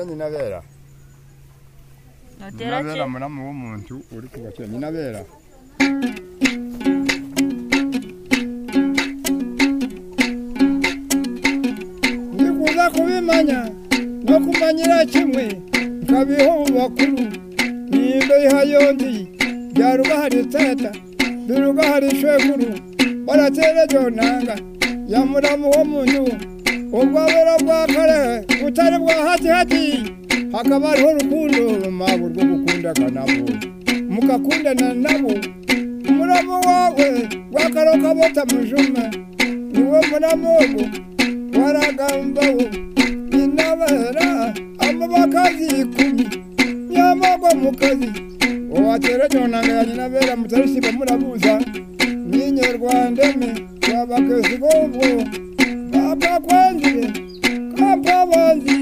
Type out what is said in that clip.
ni nabera notera ki nabera muramu w'umuntu uri kubakira ni nabera nikuza kubimanya no kumanyira kimwe nkabiho mu bakuru nindo ihayondi byarugahari teta birugahari shekuru baratera jonanga yamuramu wo munyu ubwabera bwa kare butari bwa hati hati hakaba hariho urukundo rumabu rwo gukundana nabo mugakundana nabo umuramu wawe wakaro kabota mujuma niwe muramu ugu waragambaho inabera amabakazi ikumi yamagwa mu kazi uwatera cyonanga ya nyinabera mutarisiba murabuza ninyorwandeme wabakezi bobo bakakwanzire kampabanzi